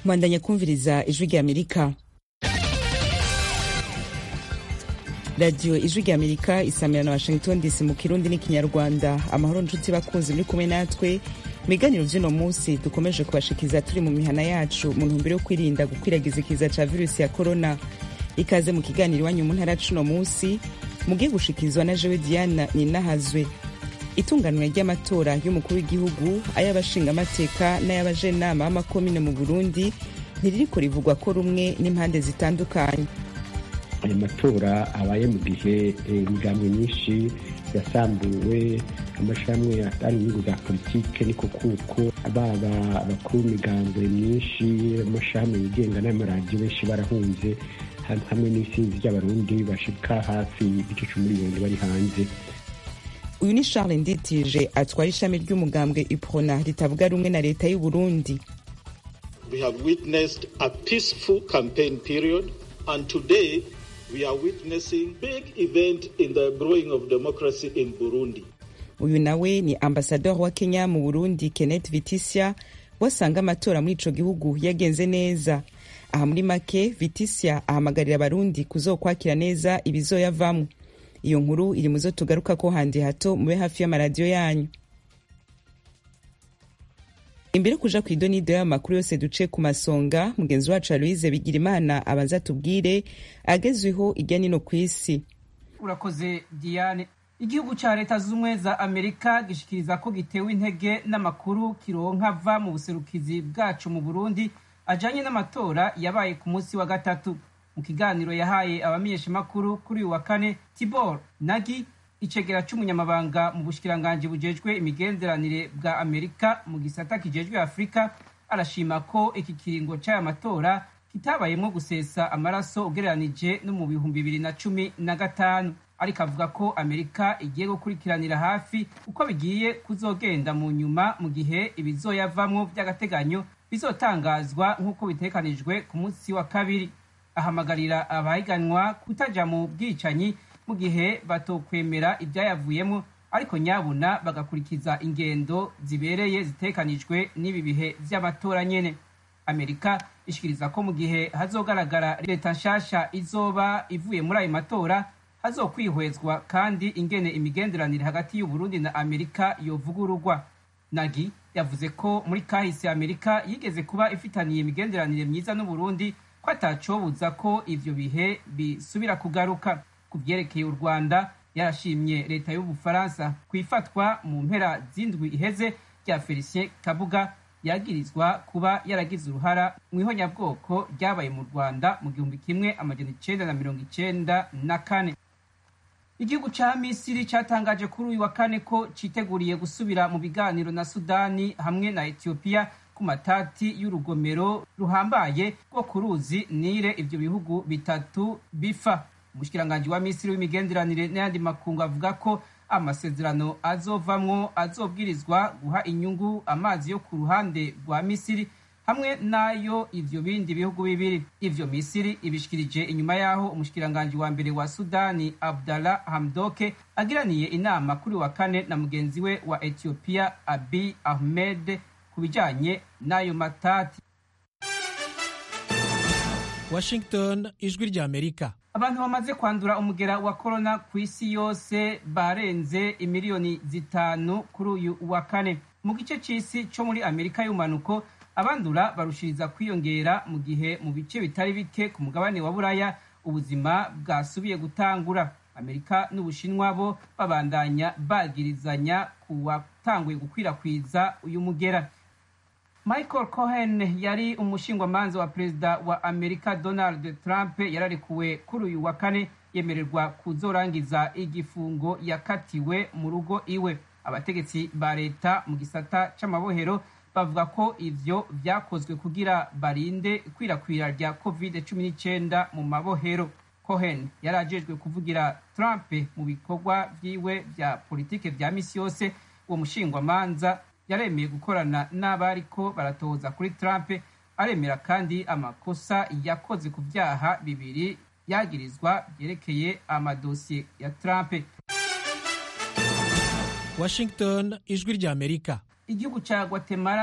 mwandanya kumviriza ijwi rya amerika radiyo ijwi rya amerika isamira na washington dc mu kirundi n'ikinyarwanda amahoro nshuti bakunzi muri kumwe natwe ibiganiro vy'uno munsi dukomeje kubashikiza turi mu mihana yacu mu ntumbero yo kwirinda gukwiragiza ikiza ca virusi ya korona ikaze mu kiganiro iwanyu mu ntara c'uno munsi mugiye gushikirizwa na jewe diana ninahazwe itunganwa ry'amatora y'umukuru w'igihugu ay'abashingamateka n'ay'abajenama b'amakomine mu burundi ntiririko rivugwa ko rumwe n'impande zitandukanye ayo matora abaye mu gihe imigambwe myinshi yasambuwe amashirahamwe atari inyungu za politike niko kuko baba abakuru b'imigambwe myinshi amashirahamwe yigenga n'amaradiyo benshi barahunze hamwe n'isinzi ry'abarundi bashika hafi igice c'umuriyoni bari hanze uyu ni charles nditije atwara ishami ry'umugambwe iprona ritavuga rumwe na leta y'u burundi we have witnessed a peaceful campaign period and today we are witnessing big event in the growing of democracy in burundi uyu nawe ni ambasador wa kenya mu burundi kenneth vitisia wasanga amatora muri ico gihugu yagenze neza aha muri make vitisia ahamagarira abarundi kuzokwakira neza ibizoyavamwo iyo nkuru iri muzo tugaruka ko handi hato mube hafi y'amaradiyo yanyu imbere kuja ku idonido y'amakuru yose duce ku masonga mugenzi wacu aloise bigira imana abanza tubwire agezweho irya nino ku isi urakoze diane igihugu ca leta z'ubumwe za amerika gishikiriza ko gitewe intege n'amakuru kironka ava mu buserukizi bwacu mu burundi ajanye n'amatora yabaye ku munsi wa gatatu mu kiganiro yahaye abamenyeshamakuru kuri uyu wa kane tibor nagi icegera c'umunyamabanga mu bushikiranganji bujejwe imigenderanire bwa amerika mu gisata kijejwe afurika arashima ko iki kiringo c'aya matora kitabayemwo gusesa amaraso ugereranije no mu bihumbi bibiri na cumi na gatanu ariko avuga ko amerika igiye gukurikiranira hafi uko bigiye kuzogenda mu nyuma mu gihe ibizoyavamwo vy'agateganyo bizotangazwa nk'uko bitekanijwe ku munsi wa kabiri ahamagarira abahiganwa kutaja mu bwicanyi mu gihe batokwemera ibyayavuyemo ariko nyabuna bagakurikiza ingendo zibereye zitekanijwe n'ibi bihe vy'amatora nyene amerika ishikiriza ko mu gihe hazogaragara leta nshasha izoba ivuye muri ayo matora hazokwihwezwa kandi ingene imigenderanire hagati y'uburundi na amerika yovugururwa nagi yavuze ko muri kahise amerika yigeze kuba ifitaniye imigenderanire myiza n'uburundi ko atacobuza ko ivyo bihe bisubira kugaruka ku vyerekeye u rwanda yarashimye leta y'ubufaransa kwifatwa mu mpera z'indwi iheze rya felicien kabuga yagirizwa kuba yaragize uruhara mu ihonyabwoko ryabaye mu rwanda mu gihumbi kimwe amajana icenda na mirongo icenda na kane igihugu ca misiri catangaje kuri uyu wa kane ko citeguriye gusubira mu biganiro na sudani hamwe na etiyopiya ku matati y'urugomero ruhambaye rwo ku ruzi nile ivyo bihugu bitatu bifa umushikiranganji wa misiri w'imigenderanire n'ayandi makungu avuga ko amasezerano azovamwo azobwirizwa guha inyungu amazi yo ku ruhande rwa misiri hamwe n'ayo ivyo bindi bihugu bibiri ivyo misiri ibishikirije inyuma y'aho umushikiranganji wa mbere wa sudani abdallah hamdoke agiraniye inama kuri wa kane na mugenzi we wa etiyopiya abi ahmed ku bijanye n'ayo matati washington ijwi rya amerika abantu bamaze kwandura umugera wa korona ku isi yose barenze imiliyoni zitanu kuri uyu wa kane mu gice c'isi co muri amerika y'umanuko abandura barushiriza kwiyongera mu gihe mu bice bitari bike ku mugabane wa buraya ubuzima bwasubiye gutangura amerika n'ubushinwa bo babandanya bagirizanya ku watanguye gukwirakwiza uyu mugera michael cohen yari umushingwamanza wa perezida wa amerika donald trump yararekuwe kuri uyu wa kane yemererwa kuzorangiza igifungo yakatiwe mu rugo iwe abategetsi ba leta mu gisata c'amabohero bavuga ko ivyo vyakozwe kugira barinde ikwirakwira rya covid 19 mu mabohero cohen yari ajejwe kuvugira trump mu bikorwa vyiwe vya politike vya misi yose uwo mushingwamanza yaremeye gukorana n'abariko baratoza kuri trump aremera kandi amakosa yakoze ku vyaha bibiri yagirizwa vyerekeye amadosiye ya trump washington ijwi rya amerika igihugu ca guatemala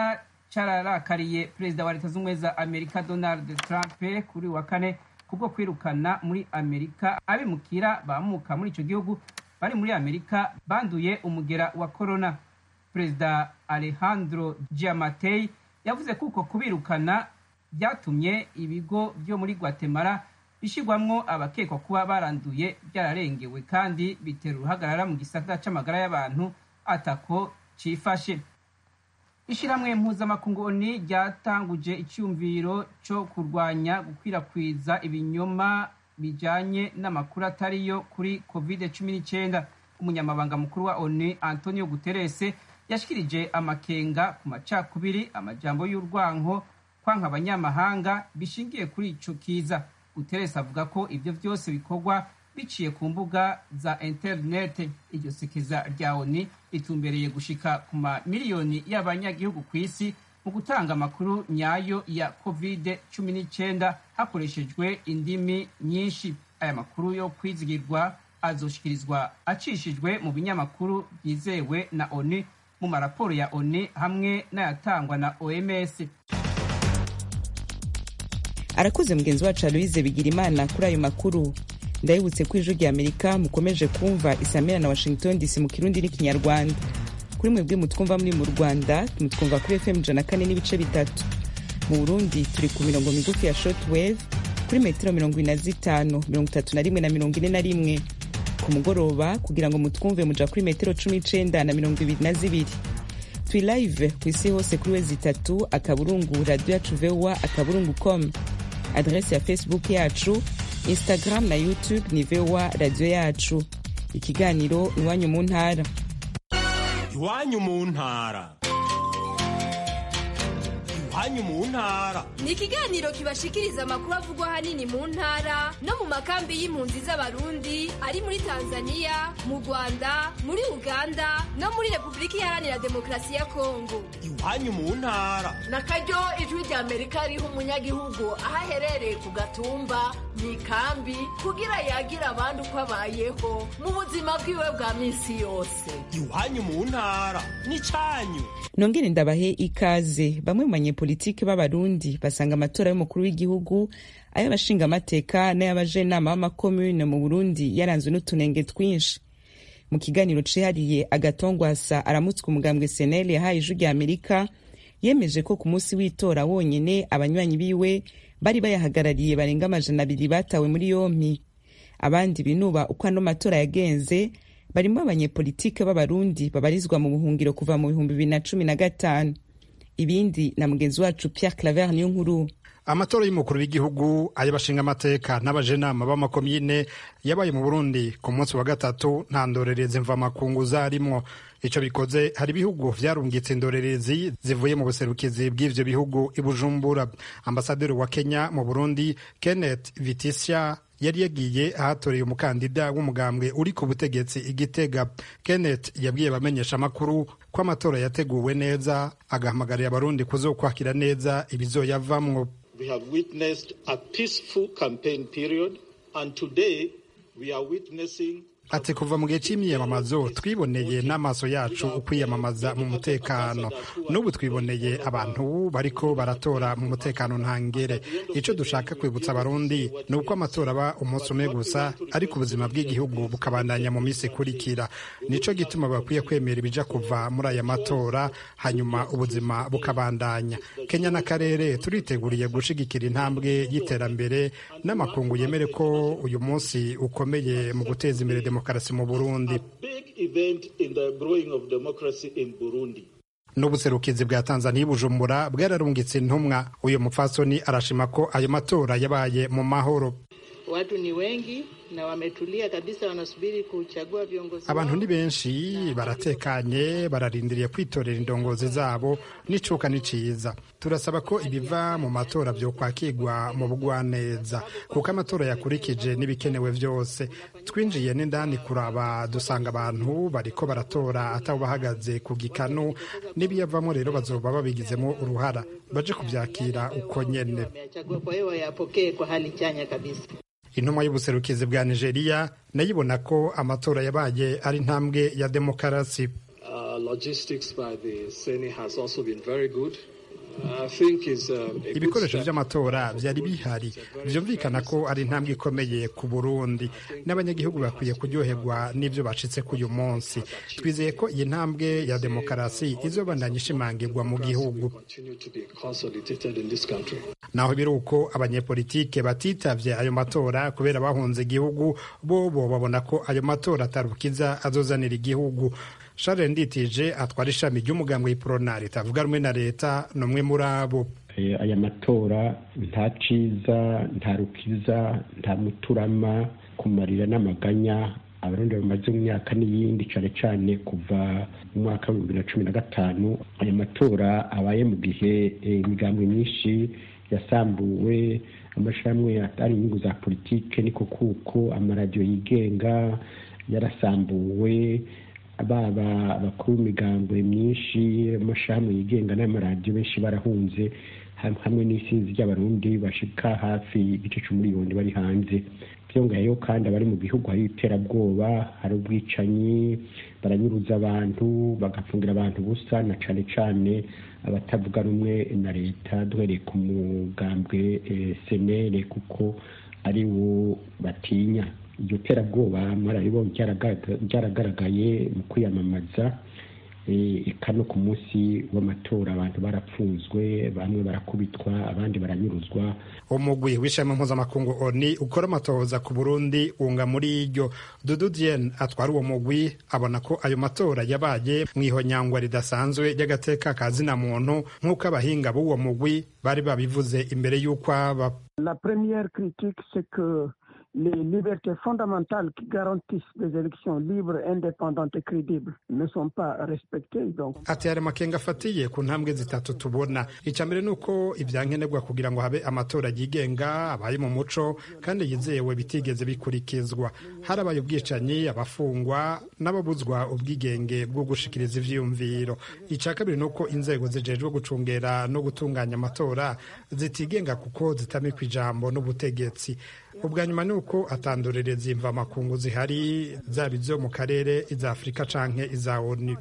cararakariye perezida wa leta z'ubumwe za amerika donald trump kuri wa kane kubwo kwirukana muri amerika abimukira bamuka muri ico gihugu bari muri amerika banduye umugera wa corona perezida alejandro giamatei yavuze ko uko kubirukana byatumye ibigo byo muri guatemala bishyirwamwo abakekwa kuba baranduye byararengewe kandi bitera uruhagarara mu gisata c'amagara y'abantu atako cifashe ishyirahamwe mpuzamakungu oni ryatanguje icyumviro cyo kurwanya gukwirakwiza ibinyoma bijanye n'amakuru atariyo kuri covid cumi n'icyenda umunyamabanga mukuru wa oni antonio guterese yashikirije amakenga ku macakubiri amajambo y'urwanko kwanka abanyamahanga bishingiye kuri ico kiza guterese avuga ko ivyo vyose bikorwa biciye ku mbuga za interinete iryo sekeza rya oni ritumbereye gushika ku mamiliyoni y'abanyagihugu ku isi mu gutanga amakuru nyayo ya covid cumi n'icyenda hakoreshejwe indimi nyinshi aya makuru yo kwizigirwa azoshikirizwa acishijwe mu binyamakuru byizewe na oni mu maraporo ya oni hamwe n'ayatangwa na oms arakoze mugenzi wacu aloise bigira imana kuri ayo makuru ndabibutse ko ijwi rya amerika mukomeje kumva isamira na washington dc mu kirundi n'ikinyarwanda kuri mwebwe mutwumva muri mu rwanda mutwumva kuri fm ijana kane n'ibice bitatu mu burundi turi ku mirongo migufi ya shortwave kuri metero mirongo ine na zitanu mirongo itatu na rimwe na mirongo ine na rimwe ku mugoroba kugira ngo mutwumve muja kuri metero cumi n'icenda na mirongo ibiri na zibiri turi live ku isi hose kuri wezi itatu akaburungu radio yacu voa akaburungu com adrese ya facebook yacu instagram na youtube ni voa radio yacu ikiganiro iwanyu mu ntara iwanyu mu ntara iwanyu mu ntara ni ikiganiro kibashikiriza amakuru avugwa ahanini mu ntara no mu makambi y'impunzi z'abarundi ari muri tanzania mu rwanda muri uganda no muri repubulika iharanira demokarasi ya kongo iwanyu mu ntara na karyo ijwi rya amerika riha umunyagihugu aho aherereye ku gatumba mu ikambi kugira yagira abandi uko abayeho mu buzima bwiwe bwa minsi yose iwanyu mu ntara n'icyanyu nongere ndabahe ikaze bamwe mu banyepolitiki b'abarundi basanga amatora y'umukuru w'igihugu ay'abashingamateka n'ay'abajenama b'amakomune mu burundi yaranzwe n'utunenge twinshi mu kiganiro cihariye agatongwasa aramutswe umugambwe senel yahaye ijwi rya amerika yemeje ko ku munsi w'itora wonyene abanywanyi biwe bari bayahagarariye barenga amajana abiri batawe muri yompi abandi binuba uko ano matora yagenze barimo abanyepolitike b'abarundi babarizwa mu buhungiro kuva mu bihumbi bibiri na cumi na gatanu ibindi na mugenzi wacu pierre claver niyo nkuru amatora y'umukuru w'igihugu ay'abashinga amateka n'abajenama b'amakomine yabaye mu burundi ku munsi wa gatatu nta ndorerezi mvamakungu zarimwo ico bikoze hari ibihugu vyarungitse indorerezi zivuye mu buserukizi bw'ivyo bihugu i bujumbura ambasaderi wa kenya mu burundi kenneth vitisha yari yagiye ahatoreye umukandida w'umugambwe uri ku butegetsi igitega kenneth yabwiye abamenyesha amakuru ko amatora yateguwe neza agahamagarira abarundi kuzokwakira neza ibizoyavamwo We have witnessed a peaceful campaign period, and today we are witnessing ati kuva mu gihe cy'imyiyamamazo twiboneye n'amaso yacu ukwiyamamaza mu mutekano n'ubu twiboneye abantu bariko baratora mu mutekano ntangere icyo dushaka kwibutsa abarundi ni uko amatora aba umunsi umwe gusa ariko ubuzima bw'igihugu bukabandanya mu minsi ikurikira nico gituma bakwiye kwemera ibija kuva muri aya matora hanyuma ubuzima bukabandanya kenya n'akarere turiteguriye gushigikira intambwe y'iterambere n'amakungu yemere ko uyu munsi ukomeye mu guteza imbere demokarasi mu burundi n'ubuserukizi bwa tanzania bujumbura bwararungitse intumwa uyu mupfasoni arashima ko ayo matora yabaye mu mahoro watu ni wengi na wametulia kabisa, wanasubiri kuchagua viongozi. Abantu ni benshi baratekanye, bararindiriye kwitorera indongozi zabo, n'icuka ni ciza. Turasaba ko ibiva mu matora vyokwakirwa mu bugwaneza, kuko amatora yakurikije n'ibikenewe vyose. Twinjiye n'indani kuraba, dusanga abantu bariko baratora ataho bahagaze ku gikanu, n'ibiyavamo rero bazoba babigizemo uruhara, baje kuvyakira uko nyene. Kwa hiyo wayapokee kwa hali chanya kabisa. intumwa y'ubuserukizi bwa nigeria nayibona ko amatora yabaye ari intambwe ya demokarasi ibikoresho by'amatora byari bihari byumvikana ko ari intambwe ikomeye ku burundi n'abanyagihugu bakwiye kuryoherwa n'ibyo bacitse k'uyu munsi twizeye ko iyi ntambwe ya demokarasi izobandanya ishimangirwa mu gihugu naho biri uko abanyepolitike batitavye ayo matora kubera bahunze igihugu bobo babona ko ayo matora atarukiza azozanira igihugu Charles Nditije atwara ishami ry'umugambwe w'iprona ritavuga rumwe na leta ni umwe muri abo aya matora nta ciza nta rukiza nta muturama kumarira n'amaganya abarundi bamaze mu myaka n'iyindi cane cane kuva mu mwaka w'ibihumbi bibiri na cumi na gatanu aya matora abaye mu gihe imigambwe myinshi yasambuwe amashirahamwe atari inyungu za politike niko kuko amaradiyo yigenga yarasambuwe baba abakuru b'imigambwe myinshi amashirahamwe yigenga n'amaradiyo benshi barahunze hamwe n'isinzi ry'abarundi bashika hafi igice c'umuriyoni bari hanze byongeyeho kandi abari mu gihugu hari iterabwoba hari ubwicanyi baranyuruza abantu bagapfungira abantu busa na cane cane abatavuga rumwe na leta duhereye ku mugambwe senere kuko ari wo batinya iryo terabwoba mwararibonye ryaragaragaye mu kwiyamamaza eka no ku munsi w'amatora abantu barapfunzwe bamwe barakubitwa abandi baranyuruzwa umugwi w'ishami mpuzamakungu oni ukora amatohoza ku burundi wunga muri iryo dudu diene atwara uwo mugwi abona ko ayo matora yabaye mu ihonyangwa ridasanzwe ry'agateka ka zina muntu nk'uko abahinga b'uwo mugwi bari babivuze imbere y'uko aba la première critique c'est que les libertés fondamentales qui garantissent des élections libres, indépendantes et crédibles ne sont pas respectées. Donc... ati hari amakenga afatiye ku ntambwe zitatu tubona icya mbere ni uko ibyankenerwa kugira ngo habe amatora yigenga abaye mu muco kandi yizewe bitigeze bikurikizwa harabaye ubwicanyi abafungwa n'ababuzwa ubwigenge bwo gushikiriza ivyiyumviro icya kabiri ni uko inzego zijejwe gucungera no gutunganya amatora zitigenga kuko zitamikwa ijambo n'ubutegetsi ubwa nyuma ni uko atandurereza imva makungu zihari zaba izo mu karere iza afurika canke iza onu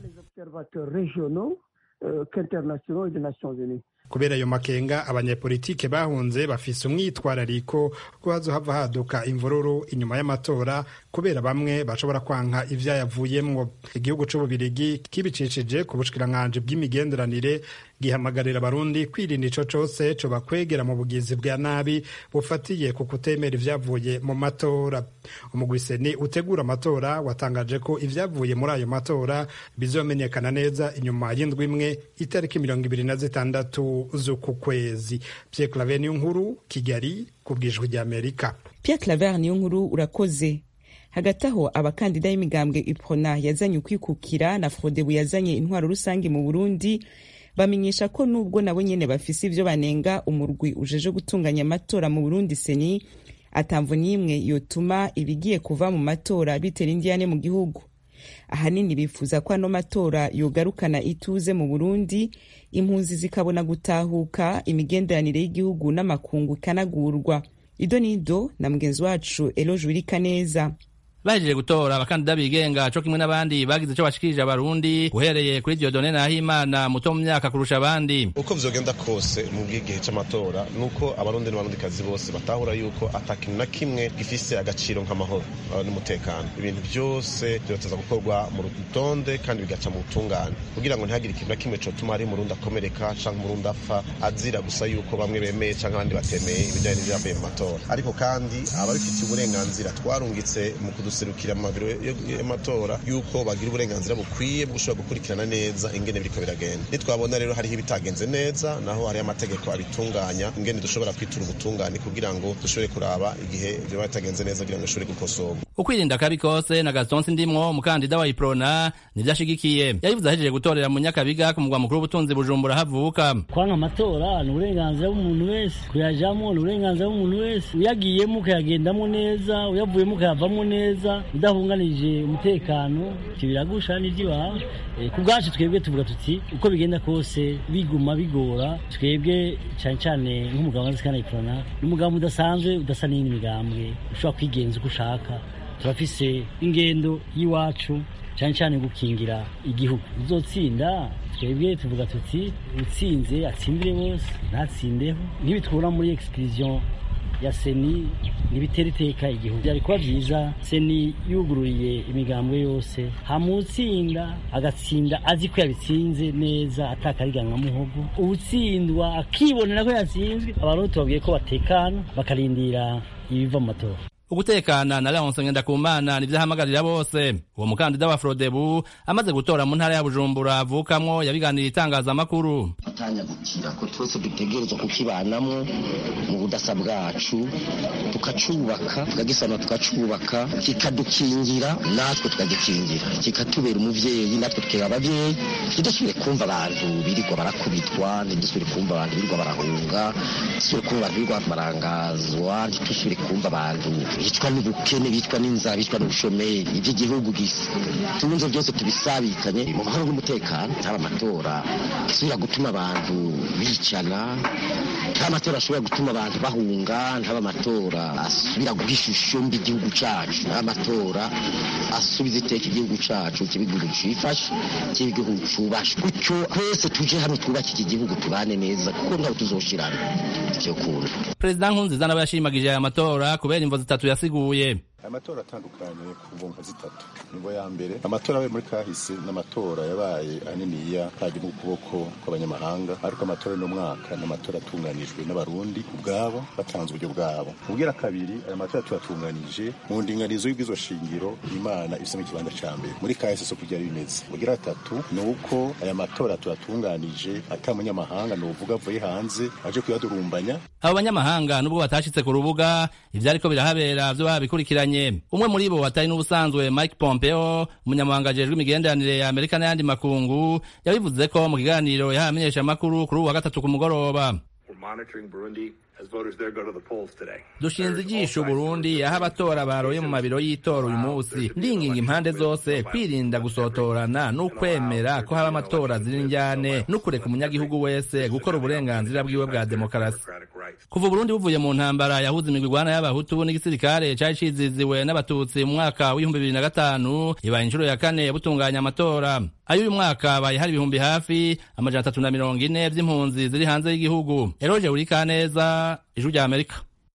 kubera ayo makenga abanyepolitike bahunze bafise umwitwarariko ko hazohava haduka imvururu inyuma y'amatora kubera bamwe bashobora kwanka ivyayavuyemwo igihugu c'ububirigi kibicishije ku bushikiranganji bw'imigenderanire gihamagarira abarundi kwirinda ico cose cobakwegera mu bugizi bwa nabi bufatiye ku kutemera ivyavuye mu matora umugwiseni utegura amatora watangaje ko ivyavuye muri ayo matora bizomenyekana neza inyuma y'indwi imwe itariki mirongo ibiri na zitandatu z'uku kwezi Pierre Claver niyo nkuru Kigali ku bwijwi rya Amerika Pierre Claver niyo nkuru urakoze hagati aho abakandida y'imigambwe iprona yazanye ukwikukira na frodebu yazanye intwaro rusange mu burundi bamenyesha ko nubwo nabo nyene bafise ivyo banenga umurwi ujeje gutunganya amatora mu burundi seni atamvu n'imwe yotuma ibigiye kuva mu matora bitera indiyane mu gihugu ahanini bifuza ko ano matora yogarukana ituze mu burundi impunzi zikabona gutahuka imigenderanire y'igihugu n'amakungu ikanagurwa ido nido na mugenzi wacu eloje wirika neza bahejeje gutora abakandida bigenga co kimwe n'abandi bagize ico bashikirije abarundi uhereye kuri Dieudonne Nahimana muto mu myaka kurusha abandi uko vyogenda kose mu bw'igihe c'amatora nuko abarundi n'abarundikazi bose batahura yuko ata kintu na kimwe gifise agaciro nk'amahoro n'umutekano ibintu byose vyoteza gukorwa mu rutonde kandi bigaca mu butungane kugira ngo ntihagire ikintu na kimwe cotuma ari umurundi akomereka canke umurundi apfa azira gusa yuko bamwe bemeye canke abandi batemeye ibijanye n'ivyavuye mu matora ariko kandi ababifitiye uburenganzira twarungitse mu kuduserukira mu mabiro y'amatora yuko bagira uburenganzira bukwiye bwo gushobora gukurikirana neza ingene biriko biragenda nitwabona rero hariho ibitagenze neza naho hariho amategeko abitunganya ingene dushobora kwitura ubutungane kugira ngo dushobore kuraba igihe vyoba bitagenze neza kugira ngo bishobore gukosorwa ukwirinda akabi kose na Gaston Sindimwo umukandida wa Iprona nivyo ashigikiye yabivuze ahejeje gutorera mu Nyakabiga ku mugwa mukuru w'ubutunzi Bujumbura havuka kwanka amatora ni uburenganzira bw'umuntu wese kuyajamo ni uburenganzira bw'umuntu wese uyagiyemo ukayagendamo neza uyavuyemo ukayavamo neza udahunganije umutekano biragusha n'iby'iwawe ku bwacu twebwe tuvuga tuti uko bigenda kose biguma bigora twebwe cyane cyane nk'umugabo wa zikana iprona ni umugabo udasanzwe udasa n'iyindi migambwe ushobora kwigenza uko ushaka turafise ingendo y'iwacu cyane cyane gukingira igihugu uzotsinda twebwe tuvuga tuti utsinze atsindire bose ntatsindeho ntibitwura muri exclusion ya seni ntibitera iteka igihugu byari kuba byiza seni yugururiye imigambwe yose hamutsinda agatsinda azi ko yabitsinze neza atakariganwa muhogo uwutsindwa akibonera ko yatsinzwe abantu tubabwiye ko batekana bakarindira ibiva mu matora ugutekana na Leonce Ngendakumana nivyo ahamagarira bose uwo mukandida wa Frodebu amaze gutora mu ntara ya Bujumbura avukamwo yabiganiriye itangazamakuru atanyagukira ko twese dutegerezwa kukibanamwo mu budasa bwacu tukacubaka tukagisana tukacubaka kikadukingira natwe tukagikingira kikatubera umuvyeyi natwe tukera abavyeyi ntidusubire kumva abantu birirwa barakubitwa ntidusubire kumva abantu birirwa barahunga ntidusubire kumva abantu birirwa barangazwa ntidusubire kumva abantu bicwa n'ubukene bicwa n'inzara bicwa n'ubushomeri iby'igihugu tunze byose tubisabikanye mu mahoro n'umutekano ntaba amatora asubira gutuma abantu bicana ntaba amatora ashobora gutuma abantu bahunga ntaba amatora asubira guha ishusho mbi igihugu cacu ntaba amatora asubiza iteka igihugu cacu kiba igihugu cifashe kiba igihugu cubashe gutyo twese tuje hamwe twubake iki gihugu tubane neza kuko ntaho tuzoshirana ivyo kuntu perezida nkurunziza nawe yashimagije aya matora kubera imvo zitatu yasiguye amatora atandukanye ku mvunka zitatu nibo ya mbere amatora yabaye muri kahise n'amatora yabaye aniniya kaje mu kuboko kw'abanyamahanga ariko amatora y'uno mwaka ni amatora atunganijwe n'abarundi ubwabo batanze uburyo bwabo ubwira kabiri aya matora tuyatunganije mu ndinganizo y'ubwizo shingiro imana ifisemo ikibanza ca mbere muri kahise so kugira bimeze ubwira gatatu ni uko aya matora tuyatunganije ata munyamahanga ni uvuga avuye hanze aje kuyadurumbanya abo banyamahanga nubwo batashitse ku rubuga ivyariko birahabera vyo babikurikiranye umwe muri bo atari n'ubusanzwe Mike Pompeo umunyamabanga ajejwe imigenderanire ya Amerika n'ayandi makungu yabivuze ko mu kiganiro yahaye amenyeshamakuru kuri uwa gatatu ku mugoroba dushinze ijisho Burundi aho abatora baroye mu mabiro y'itora uyu munsi ndinginga impande zose kwirinda gusotorana n'ukwemera ko haba amatora ziri njyane n'ukureka umunyagihugu wese gukora uburenganzira bwiwe bwa demokarasi kuva Burundi buvuye mu ntambara yahuze imigwi igwana y'abahutu n'igisirikare cari ciziziwe n'abatutsi mu mwaka w'ibihumbi bibiri na gatanu ibaye inshuro ya kane butunganya amatora ayo uyu mwaka abaye hari ibihumbi hafi amajana atatu na mirongo ine vy'impunzi ziri hanze y'igihugu eroje urikaneza ijwi rya amerika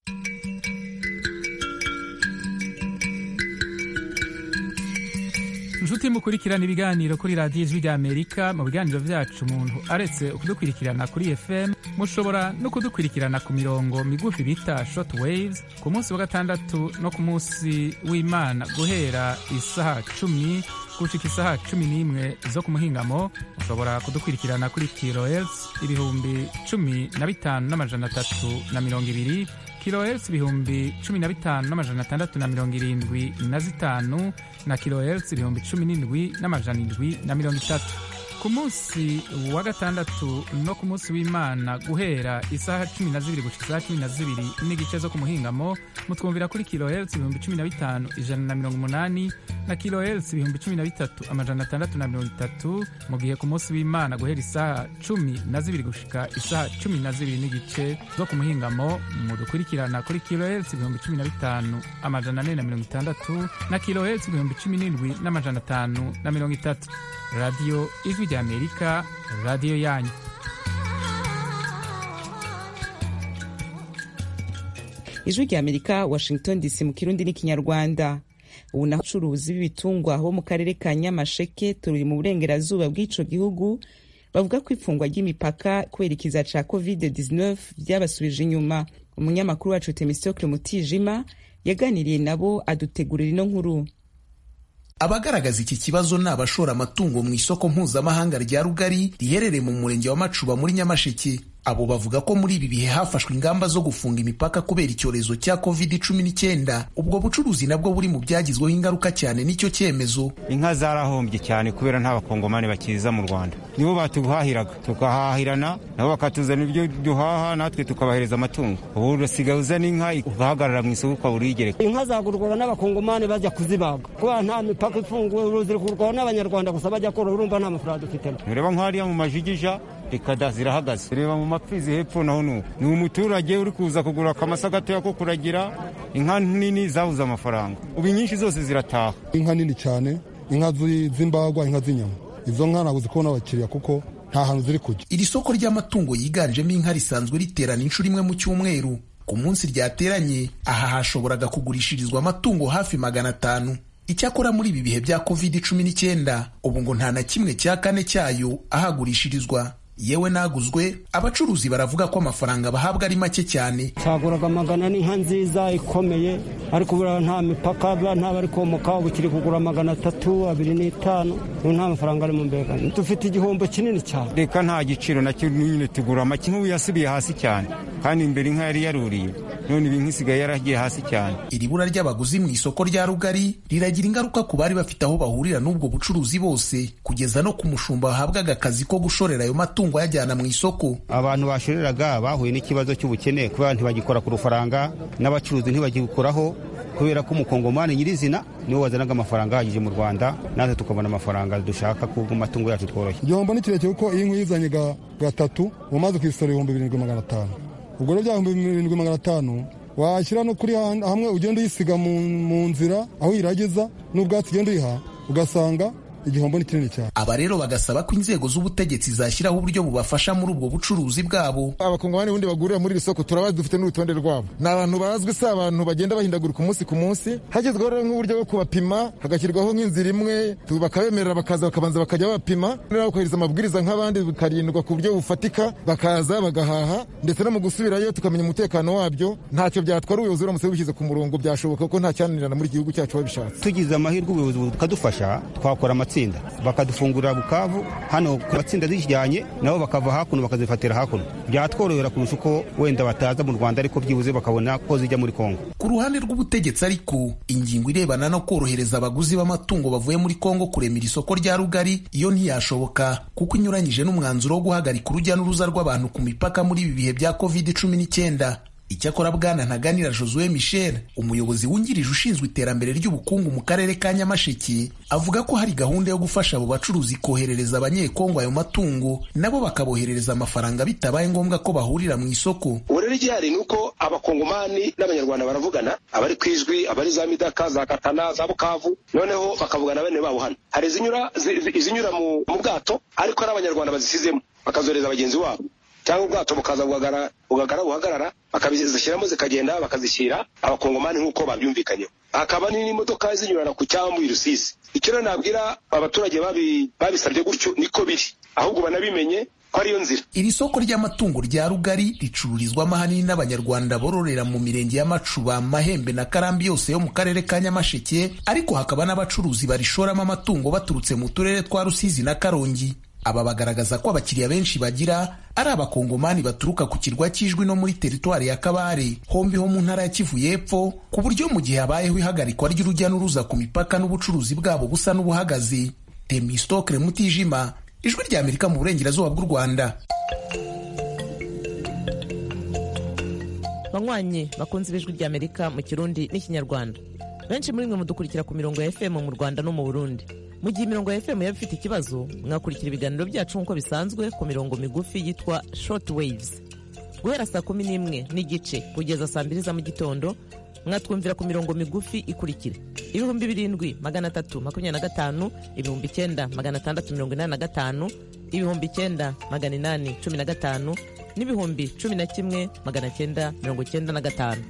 inshuti mukurikirana ibiganiro kuri radiyo ijwi rya amerika mu biganiro vyacu umuntu aretse kudukurikirana kuri fm mushobora no kudukurikirana ku mirongo migufi bita short waves ku munsi wa gatandatu no ku munsi w'imana guhera isaha cumi gushika isaha cumi n'imwe zo ku muhingamo mushobora kudukurikirana kuri kilohertz ibihumbi cumi na bitanu n'amajana atatu na mirongo ibiri kilohertz ibihumbi cumi na bitanu n'amajana atandatu na mirongo irindwi na zitanu na kilohertz ibihumbi cumi n'indwi n'amajana indwi na mirongo itatu ku munsi wa gatandatu no ku munsi w'imana guhera isaha cumi na zibiri gushika isaha cumi na zibiri n'igice zo ku muhingamo mutwumvira kuri kilohertz ibihumbi cumi na bitanu ijana na mirongo umunani na kilohertz ibihumbi cumi na bitatu amajana atandatu na mirongo itatu mu gihe ku munsi w'imana guhera isaha cumi na zibiri gushika isaha cumi na zibiri n'igice zo ku muhingamo mudukurikirana kuri kilohertz ibihumbi cumi na bitanu amajana ane na mirongo itandatu na kilohertz ibihumbi cumi n'indwi n'amajana atanu na mirongo itatu radiyo ijwi rya amerika radiyo yanyu ijwi rya amerika washington dc mu kirundi n'ikinyarwanda ubu naho abacuruzi b'ibitungwa bo mu karere ka nyamasheke turi mu burengerazuba bw'ico gihugu bavuga ko ifungwa ry'imipaka kubera ikiza ca covid 19 byabasubije inyuma umunyamakuru wacu temistokle mutijima yaganiriye nabo adutegurira ino nkuru abagaragaza iki kibazo ni abashora amatungo mu isoko mpuzamahanga rya rugari riherereye mu murenge wa macuba muri nyamasheke abo bavuga ko muri ibi bihe hafashwe ingamba zo gufunga imipaka kubera icyorezo cya covid cumi n'icyenda ubwo bucuruzi nabwo buri mu byagizweho ingaruka cyane n'icyo cyemezo inka zarahombye cyane kubera nta bakongomani bakiza mu rwanda nibo batuhahiraga tukahahirana nabo bakatuzana ibyo duhaha natwe tukabahereza amatungo ubu urasigaye uzana inka ugahagarara mu isoko ukaba urigereka inka zagurwaga n'abakongomani bajya kuzibaga kubera nta mipaka ifunguye uruzi rugurwaho n'abanyarwanda gusa bajya korora urumva nta mafaranga dufitemo nureba nk'hariya mu majigija reka da zirahagaze reba mu mapfizi hepfo naho nuko ni umuturage uri kuza kugura akamasa gatoya ko kuragira inka nini zabuze amafaranga ubu inyinshi zose zirataha inka nini cyane inka z'imbagwa inka z'inyama izo nka ntabwo zikubona abakiriya kuko nta hantu ziri kujya iri soko ry'amatungo yiganjemo inka risanzwe riterana inshuro imwe mu cyumweru ku munsi ryateranye aha hashoboraga kugurishirizwa amatungo hafi magana atanu icyakora muri ibi bihe bya covid cumi n'icyenda ubu ngo nta na kimwe cya kane cyayo ahagurishirizwa yewe naguzwe abacuruzi baravuga ko amafaranga bahabwa ari make cyane cyaguraga magana n'inka nziza ikomeye ariko buriya nta mipaka nta bari komoka ubu kiri kugura magana atatu abiri n'itanu nta mafaranga ari mu mbega dufite igihombo kinini cyane reka nta giciro nacyo nyine tugura make nk'ubu yasubiye hasi cyane kandi imbere inka yari yaruriye none ibi nk'isigaye yaragiye hasi cyane iri bura ry'abaguzi mu isoko rya rugari riragira ingaruka ku bari bafite aho bahurira n'ubwo bucuruzi bose kugeza no ku mushumba wahabwaga akazi ko gushorera ayo matungo ayajyana mu isoko abantu bashoreraga bahuye n'ikibazo cy'ubukene kubera ntibagikora ku rufaranga n'abacuruzi ntibagikoraho kubera ko umukongomani nyirizina niwe wazanaga amafaranga ahagije mu rwanda natwe tukabona amafaranga dushaka ku matungo yacu tworoshye igihombo ni kirekire kuko iyi nkwi uyizanye gatatu umaze kuyisora ibihumbi birindwi magana atanu ubwo rero bya bihumbi birindwi magana atanu washyira no kuri hamwe ugenda uyisiga mu nzira aho uyiragiza n'ubwatsi ugenda uyiha ugasanga igihombo ni kinini cyane aba rero bagasaba ko inzego z'ubutegetsi zashyiraho uburyo bubafasha muri ubwo bucuruzi bwabo abakongomani bundi bagurira muri iri soko turabazi dufite n'urutonde rwabo ni abantu bazwi si abantu bagenda bahindagurika umunsi ku munsi hagezweho rero nk'uburyo bwo kubapima hagashyirwaho nk'inzira imwe bakabemerera bakaza bakabanza bakajya babapima bakubahiriza amabwiriza nk'abandi bikarindwa ku buryo bufatika bakaza bagahaha ndetse no mu gusubirayo tukamenya umutekano wabyo ntacyo byatwara ubuyobozi buramutse bishyize ku murongo byashoboka ko nta cyananirana muri iki gihugu cyacu babishatse tugize amahirwe ubuyobozi bukadufasha twakora amatsinda bakadufungurira bukavu hano ku matsinda zijyanye nabo bakava hakuno bakazifatira hakuno byatworohera kurusha uko wenda bataza mu rwanda ariko byibuze bakabona ko zijya muri kongo ku ruhande rw'ubutegetsi ariko ingingo irebana no korohereza abaguzi b'amatungo bavuye muri kongo kuremera isoko rya rugari iyo ntiyashoboka kuko inyuranyije n'umwanzuro wo guhagarika urujya n'uruza rw'abantu ku mipaka muri ibi bihe bya covid cumi n'icyenda icyakora bwana ntaganira josue michel umuyobozi wungirije ushinzwe iterambere ry'ubukungu mu karere ka nyamasheke avuga ko hari gahunda yo gufasha abo bacuruzi koherereza abanyekongo ayo matungo nabo bakaboherereza amafaranga bitabaye ngombwa ko bahurira mu isoko ubu rero igihari ni uko abakongomani n'abanyarwanda baravugana abari ku ijwi abari za midaka za katana za bukavu noneho bakavugana bene babo hano hari izinyura mu bwato ariko ari abanyarwanda bazisizemo bakazohereza bagenzi babo cyangwa ubwato bukaza bugagara buhagarara bakazishyiramo zikagenda bakazishyira abakongomani nk'uko babyumvikanyeho hakaba n'imodoka zinyurana ku cyambu i rusizi icyo rero nabwira abaturage babisabye gutyo niko biri ahubwo banabimenye ko ariyo nzira iri soko ry'amatungo rya rugari ricururizwamo ahanini n'abanyarwanda bororera mu mirenge y'amacuba mahembe na karambi yose yo mu karere ka nyamasheke ariko hakaba n'abacuruzi barishoramo amatungo baturutse mu turere twa rusizi na karongi aba bagaragaza ko abakiriya benshi bagira ari abakongomani baturuka ku kirwa cy'ijwi no muri teritwari ya kabare hombi ho mu ntara ya kivu y'epfo ku buryo mu gihe habayeho ihagarikwa ry'urujya n'uruza ku mipaka n'ubucuruzi bwabo busa n'ubuhagaze temistokre mutijima ijwi rya amerika mu burengerazuba bw'u rwanda banywanyi bakunze ibijwi rya amerika mu kirundi n'ikinyarwanda benshi muri mwe mudukurikira ku mirongo ya fm mu rwanda no mu burundi mu gihe imirongo ya fm yaba ifite ikibazo mwakurikira ibiganiro byacu nk'uko bisanzwe ku mirongo migufi yitwa short waves guhera saa kumi n'imwe n'igice kugeza saa mbiri za mu gitondo mwatwumvira ku mirongo migufi ikurikira ibihumbi birindwi magana atatu makumyabiri na gatanu ibihumbi icyenda magana atandatu mirongo inani na gatanu ibihumbi icyenda magana inani cumi na gatanu n'ibihumbi cumi na kimwe magana cyenda mirongo cyenda na gatanu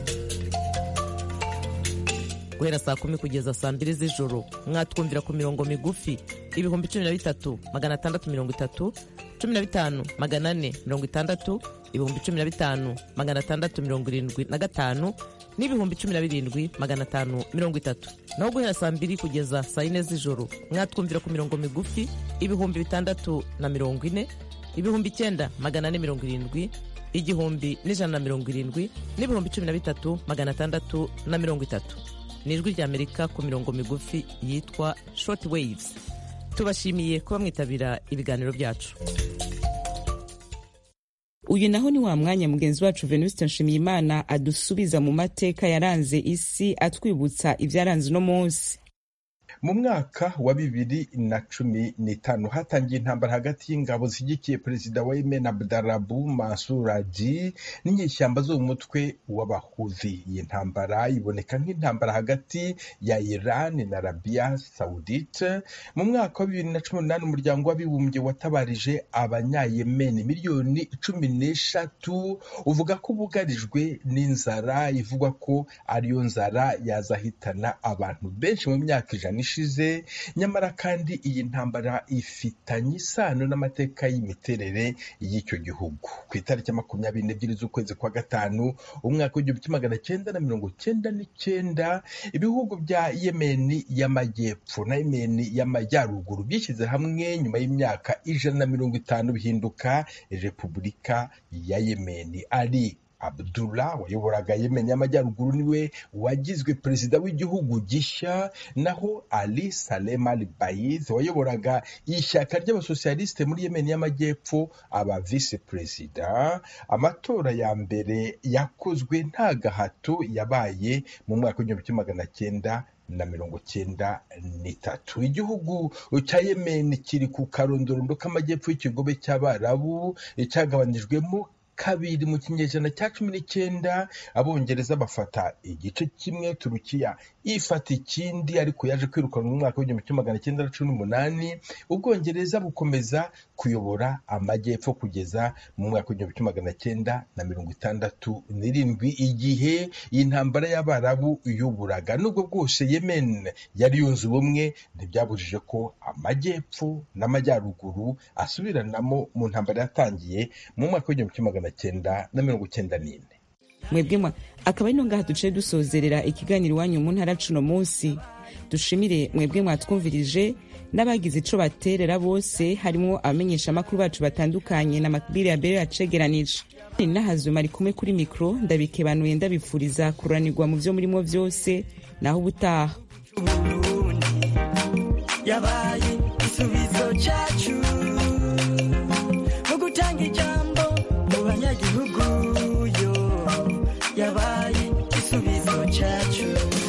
guhera saa kumi kugeza saa mbiri z'ijoro mwatwumvira ku mirongo migufi ibihumbi cumi na bitatu magana atandatu mirongo itatu cumi na bitanu magana ane mirongo itandatu ibihumbi cumi na bitanu magana atandatu mirongo irindwi na gatanu n'ibihumbi cumi na birindwi magana atanu mirongo itatu naho guhera saa mbiri kugeza saa yine z'ijoro mwatwumvira ku mirongo migufi ibihumbi bitandatu na mirongo ine ibihumbi icyenda magana ane mirongo irindwi igihumbi n'ijana na mirongo irindwi n'ibihumbi cumi na bitatu magana atandatu na mirongo itatu ni ijwi ry'amerika ku mirongo migufi yitwa short waves tubashimiye kuba mwitabira ibiganiro byacu uyu naho ni wa mwanya mugenzi wacu venuste nshimiyimana adusubiza mu mateka yaranze isi atwibutsa ibyaranze uno munsi mu mwaka wa bibiri na cumi n'itanu hatangiye intambara hagati y'ingabo zishyigikiye perezida wa yemen abdarabu mansur hadi n'inyeshyamba zo mu mutwe w'abahuzi iyi ntambara iboneka nk'intambara hagati ya iran na arabia saudite mu mwaka wa bibiri na cumi n'umunani umuryango w'abibumbye watabarije abanyayemeni miliyoni cumi n'eshatu uvuga ko bugarijwe n'inzara ivugwa ko ariyo nzara yazahitana abantu benshi mu myaka ijana ishize nyamara kandi iyi ntambara ifitanye isano n'amateka y'imiterere y'icyo gihugu ku itariki ya makumyabiri n'ebyiri z'ukwezi kwa gatanu umwaka w'igihumbi kimwe magana cyenda na mirongo cyenda n'icyenda ibihugu bya yemeni y'amajyepfo na yemeni y'amajyaruguru byishyize hamwe nyuma y'imyaka ijana na mirongo itanu bihinduka repubulika ya yemeni ari Abdullah wayoboraga Yemen y'amajyaruguru niwe wagizwe perezida w'igihugu gishya naho Ali Salem Al Baid wayoboraga ishyaka ry'abasosialisite muri Yemen y'amajyepfo aba vice perezida amatora ya mbere yakozwe nta gahato yabaye mu mwaka w'igihumbi kimwe magana cyenda na mirongo cyenda n'itatu igihugu cya yemen kiri ku karondorondo k'amajyepfo y'ikigobe cy'abarabu cyagabanijwemo kabiri mu kinyejana cya cumi n'icyenda abongereza bafata igice kimwe turukiya ifata ikindi ariko yaje kwirukanwa mu mwaka w'igihumbi kimwe magana cyenda na cumi n'umunani ubwongereza bukomeza kuyobora amajyepfo kugeza mu mwaka w'igihumbi kimwe magana cyenda na mirongo itandatu n'irindwi igihe iyi ntambara y'abarabu yuburaga nubwo bwose yemen yari yunze ubumwe ntibyabujije ko amajyepfo n'amajyaruguru asubiranamo mu ntambara yatangiye mu mwaka w'igihumbi kimwe magana cyenda na mirongo cyenda n'ine mwebwe mwa akaba ari ngaha duciye dusozerera ikiganiro iwanyu mu ntara cuno munsi dushimire mwebwe mwatwumvirije n'abagize ico baterera bose harimo abamenyeshamakuru bacu batandukanye na makbiri ya mbere yacegeranije nahazuma ari kumwe kuri mikro ndabikebanuye ndabifuriza kuranirwa mu vyo murimo vyose naho ubutaha yabaye igisubizo cyacu mu gutanga ijambo mu banyagihugu yo yabaye igisubizo cyacu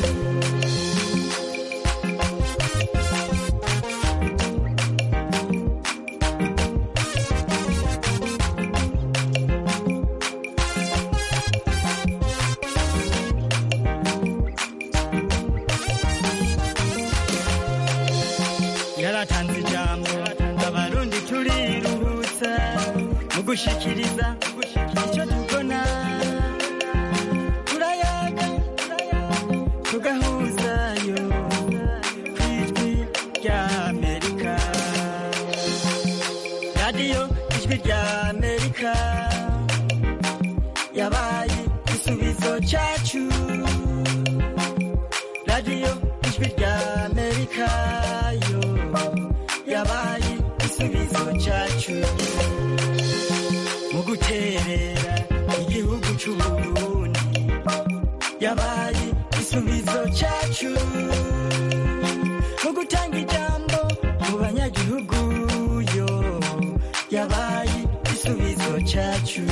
yaratanze ijambo abarundi turiruhutsa mu gushikiriza icyo tubona turayaga tugahuzayo ku ijwi rya amerika radiyo ijwi rya amerika yabaye igisubizo cyacu radiyo ijwi rya amerika yo yabaye igisubizo cyacu mu guterera igihugu cy'uburundi yabaye igisubizo cyacu mu gutanga ijambo mu banyagihugu yo yabaye igisubizo cyacu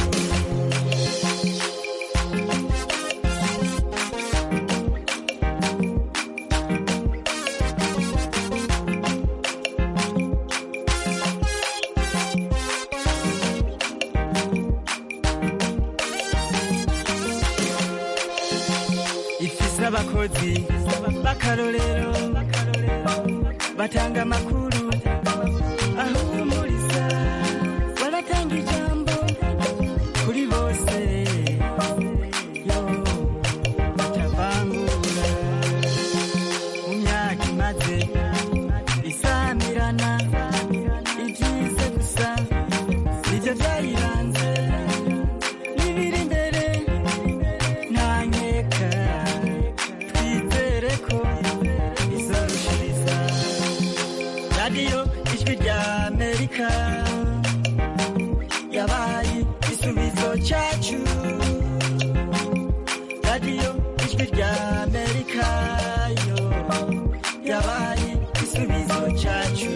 ifise abakozi b'akarorero batanga amakuru ahumuriza baratanga ijambo kuri bose yo batavangura mu myaka imaze isamirana ibyize gusa nibyo byayiranze n'ibiri imbere ntanyeka twizere ko izorushiriza radiyo ijwi rya amerika yabaye igisubizo cyacu radiyo ijwi rya amerika yo yabaye igisubizo cyacu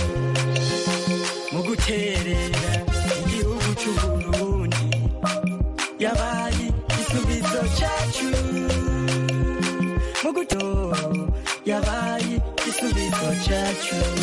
mu guterera igihugu cy'uburundi yabaye igisubizo cyacu mu guto yabaye igisubizo cyacu